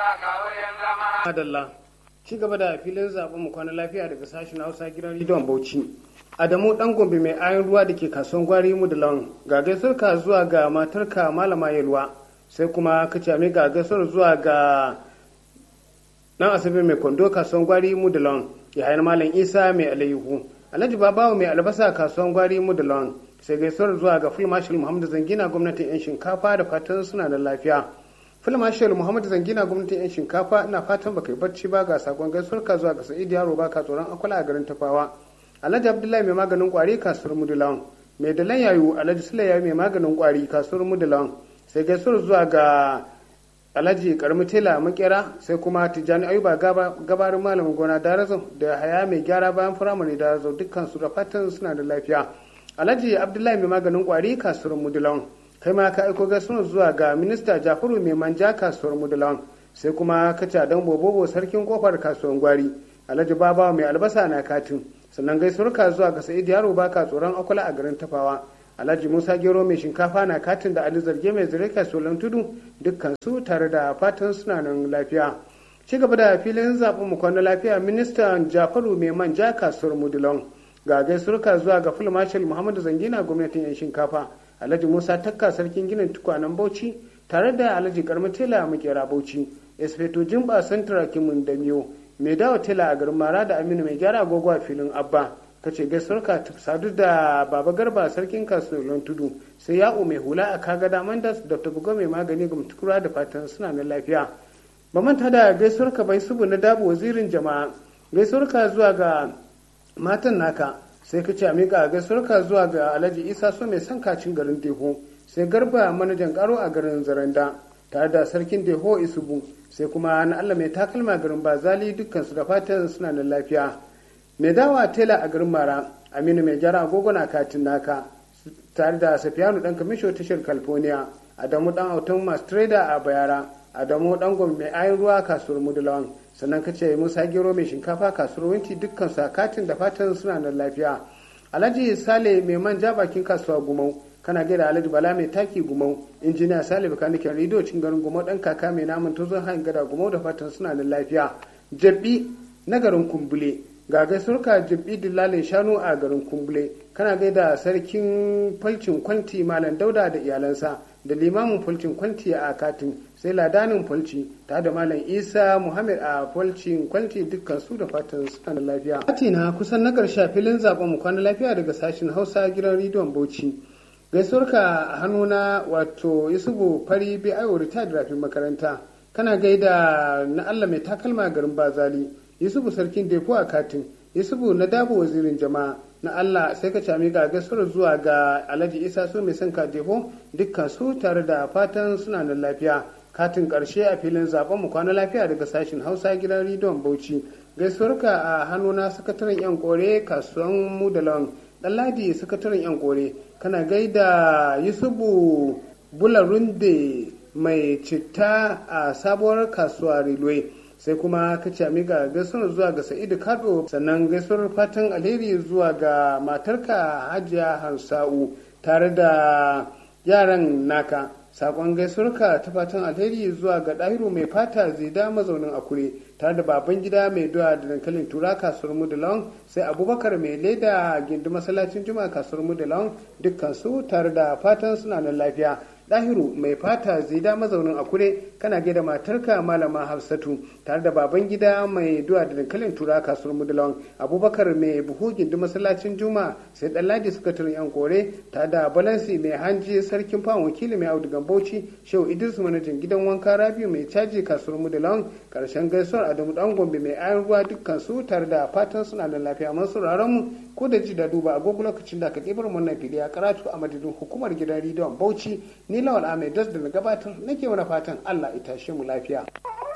Adalla. Ci gaba da filin zaben mu kwana lafiya daga sashen Hausa gidan Ridwan Bauchi. Adamu dan Gombe mai ayon ruwa da ke kasuwan gwari mu da lawan. Ga gaisuwarka zuwa ga matarka Malama Yalwa. Sai kuma ka ce ga gaisuwar zuwa ga dan Asabe mai kwando kasuwan gwari mu da lawan. Yahayan Malam Isa mai alayhu. Alhaji Babawo mai albasa kasuwan gwari mu da lawan. Sai gaisuwar zuwa ga Full Marshal Muhammadu Zangina gwamnatin 'yan shinkafa da fatan suna da lafiya. filmashiyar muhammad zangina gwamnatin yan shinkafa ina fatan baka yi barci ba ga sakon gaisuwar ka zuwa ga sa'id yaro ba ka tsoron akwala a garin tafawa alhaji abdullahi mai maganin kwari kasuwar mudulawan mai dalan yayu alhaji sulaiya mai maganin kwari kasuwar mudulawan sai gaisuwar zuwa ga alhaji karmi tela makera sai kuma tijjani ayuba gabarin malamin gona darazo da haya mai gyara bayan firamare darazo dukkan su da fatan suna da lafiya alhaji abdullahi mai maganin kwari kasuwar mudulawan kai ma ka aiko gaisuwar zuwa ga minista jafaru mai manja kasuwar mudulawan sai kuma kaca dan bobobo sarkin kofar kasuwar gwari alhaji baba mai albasa na katin sannan gaisuwar ka zuwa ga sa'id yaro baka tsoron akwala a garin tafawa alhaji musa gero mai shinkafa na katin da ali zarge mai zire kasuwar tudu dukkan su tare da fatan suna nan lafiya ci gaba da filin zaɓen mu kwana lafiya ministan jafaru mai manja kasuwar mudulawan ga gaisuwar ka zuwa ga full marshal muhammadu zangina gwamnatin yan shinkafa alhaji musa takka sarkin ginin tukwanen bauchi tare da alhaji karmi tela makera bauchi espeto jimba santra kimun da miyo mai dawa tela a garin mara da aminu mai gyara agogo a filin abba kace gaisuwar ka sadu da baba garba sarkin kasuwar tudu sai ya'u mai hula a kaga daman da dr bugo mai magani ga mutukura da fatan suna na lafiya ba manta da gaisuwar ka bai subu na dabo wazirin jama'a gaisuwar ka zuwa ga matan naka sai ka ce a miƙa gaisuwarka zuwa ga alhaji isa so mai son kacin garin deho sai garba manajan karo a garin zaranda tare da sarkin deho isubu sai kuma na allah mai takalma garin bazali dukkan su da fatan suna da lafiya mai dawa tela a garin mara aminu mai gyara agogo na katin naka tare da safiyanu dan kamisho tashar california adamu dan autan masu trader a bayara adamu dan gwamnati mai ayin ruwa kasuwar mudulawan sannan ka ce musa gero mai shinkafa kasuwar winti dukkan su katin da fatan suna da lafiya alhaji sale mai manja bakin kasuwa gumau kana gaida alhaji bala mai taki gumau injiniya sale bakanikin rediyo cin garin gumau dan kaka mai namun tozon hain gada gumau da fatan suna da lafiya jabbi na garin kumbule ga gaisuwarka jabbi dillalin shanu a garin kumbule kana gaida sarkin falcin kwanti malam dauda da iyalansa da limamin falcin kwanti a katin sai ladanin falci ta da malam isa muhammad a falcin kwanti dukkan su da fatan suna da lafiya na kusan na karshe filin zaben mu kwana lafiya daga sashen hausa gidan rediyon bauchi gaisuwarka a hannuna wato yusufu fari bi ayo retired rafin makaranta kana gaida na allah mai takalma garin bazali yusufu sarkin defo a katin yusufu na dabo wazirin jama'a na Allah sai ka cami ga gaisuwar zuwa ga Alhaji Isa so mai son defo dukkan su tare da fatan suna da lafiya katin karshe a filin zaben mu kwana lafiya daga sashen Hausa gidan Ridon Bauchi gaisuwarka a hannuna sakataren yan kore kasuwan mu da lawan Ɗanladi sakataren yan kore kana gaida Yusufu Bularunde mai citta a sabuwar kasuwa Railway sai kuma ka ce amiga gaisuwar zuwa ga sa'idu kado sannan gaisuwar fatan alheri zuwa ga matarka hajiya hansa'u tare da yaran naka sakon gaisuwarka ta fatan alheri zuwa ga ɗahiru mai fata zida mazaunin akure tare da baban gida mai doya da dankalin tura kasuwar mudalon sai abubakar mai leda gindi masallacin juma kasuwar mudalon dukkan su tare da fatan suna nan lafiya dahiru mai fata zida mazaunin akure kana gaida matarka malama hafsatu tare da baban gida mai duwa da dankalin tura kasuwar mudulawan abubakar mai buhu gindi masallacin juma sai ɗanladi suka turin yan kore tare da balansi mai hanji sarkin fawon wakili mai audugan bauchi shehu idris manajan gidan wanka rabiu mai caji kasuwar mudulawan karshen gaisuwar adamu dan gombe mai ayan ruwa dukkan su tare da fatan suna da lafiya masu mu ko da ji da duba agogo lokacin da ka kibar wannan fili a karatu a madadin hukumar gidan rediyon bauchi ni lawal ahmed das da na gabatar nake mana fatan allah ita shi mu lafiya